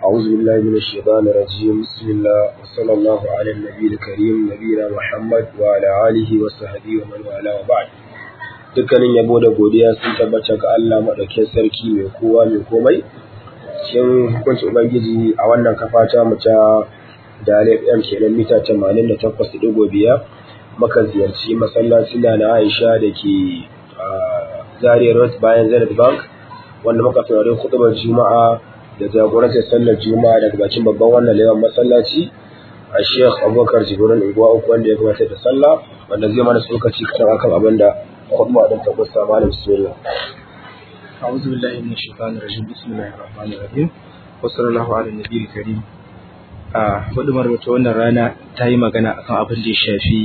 أعوذ بالله من الشيطان الرجيم بسم الله وصلى الله على النبي الكريم نبينا محمد وعلى آله وصحبه ومن والاه وبعد dukkanin yabo da godiya sun tabbata ga Allah madaukakin sarki mai kowa mai komai cikin hukuncin ubangiji a wannan kafa ta mu ta Dalil FM kenan mita 88.5 muka ziyarci masallacin na Aisha da ke Zaria Road bayan Zenith Bank wanda muka saurari hudubar Juma'a da jagorantar sallar Juma'a daga bakin babban wannan lewan masallaci a Sheikh Abubakar Jibrin Igwa uku wanda ya gabatar da sallah wanda zai mana tsokaci kan akan abin da khutba din ta gusta malam bismillah أعوذ بالله من الشيطان الرجيم بسم الله الرحمن الرحيم وصلى الله على النبي الكريم a hudumar wata wannan rana ta yi magana akan abin da ya shafi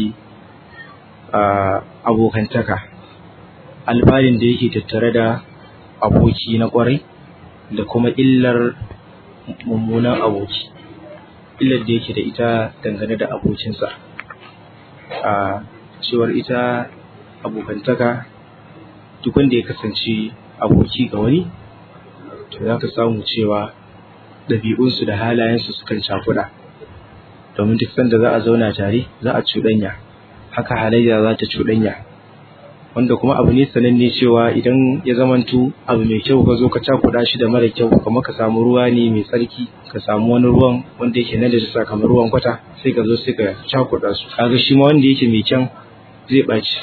abokantaka alfarin da yake tattare da aboki na kwarai da kuma illar mummunan aboki illar da yake da ita dangane da abokinsa a cewar ita abokantaka duk wanda ya kasance aboki ga wani to za ka samu cewa ɗabi'unsu da halayensu sukan cakuɗa domin duk sanda za a zauna tare za a cuɗanya haka halayya za ta cuɗanya wanda kuma abu ne sananne cewa idan ya zamanto abu mai kyau ka zo ka cakuɗa shi da mara kyau kamar ka samu ruwa ne mai tsarki ka samu wani ruwan wanda yake nan da jisa kamar ruwan kwata sai ka zo sai ka cakuɗa su kaga shi ma wanda yake mai kyan zai ɓaci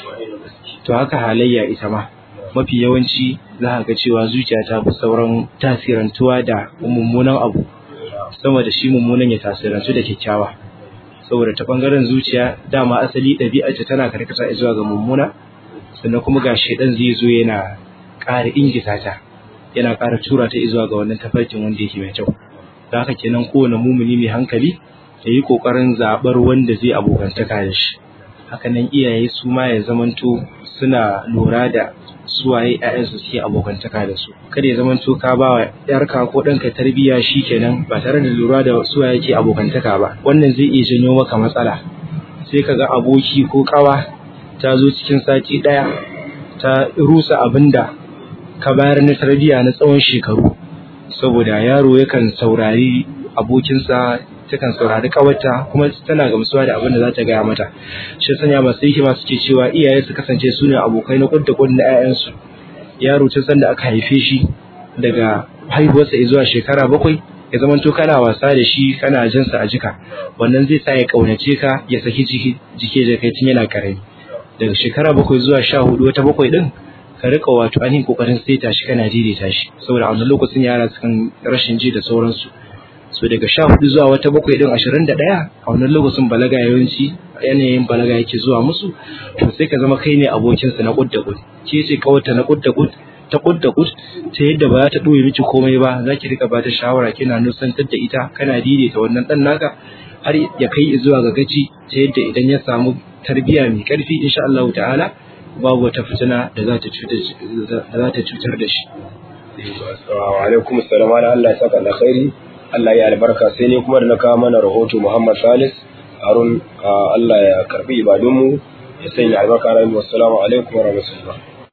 to haka halayya ita ma mafi yawanci za ka ga cewa zuciya ta fi sauran tasirantuwa da mummunan abu sama da shi mummunan ya tasirantu da kyakkyawa saboda ta bangaren zuciya dama asali ɗabi'ar ta tana karkata zuwa ga mummuna sannan kuma ga shaidan zai zo yana ƙara ingita ta yana ƙara tura ta zuwa ga wannan tafarkin wanda yake mai kyau da haka kenan kowane mumuni mai hankali ya yi ƙoƙarin zaɓar wanda zai abokantaka da shi hakanan iyaye su ma ya zamanto suna lura da suwaye ƴaƴansu suke abokantaka da su kada ya zamanto ka ba wa ƴarka ko ɗanka tarbiyya kenan ba tare da lura da suwaye ke abokantaka ba wannan zai iya janyo maka matsala sai ka ga aboki ko ƙawa ta zo cikin sati ɗaya ta rusa abin da ka bayar na tarbiyya na tsawon shekaru saboda yaro yakan saurari abokinsa takan saurari kawarta kuma tana gamsuwa da abin da za ta gaya mata shi sanya masu hikima suke cewa iyaye su kasance su ne abokai na kudda kudda na 'ya'yansu yaro tun sanda aka haife shi daga haihuwarsa zuwa shekara bakwai ya zama to kana wasa da shi kana jin sa a jika wannan zai sa ya kaunace ka ya saki jiki jike da kai tun yana karami daga shekara bakwai zuwa sha hudu wata bakwai din ka rika wato ainihin kokarin saita shi kana daidaita shi saboda a wannan lokacin yara sukan rashin ji da sauransu so daga sha hudu zuwa wata bakwai din ashirin da ɗaya a wannan lokacin balaga yawanci yanayin balaga yake zuwa musu to sai ka zama kai ne abokinsa na kud da kud ke ce kawarta na kud da kud ta kud da kud ta yadda ba za ta ɗoye miki komai ba za ki rika bata shawara kina nusantar da ita kana daidaita wannan ɗan naka har ya kai zuwa ga gaci ta yadda idan ya samu tarbiyya mai ƙarfi insha Allah ta'ala babu wata fitina da za ta cutar da shi. Wa alaikum assalam wa Allah ya saka alkhairi Allah ya albarka sai ne kuma da na kawo mana rahoto Muhammad Salis Harun Allah ya karbi ibadunmu ya sanya albarka rai wassalamu alaikum wa rahmatullah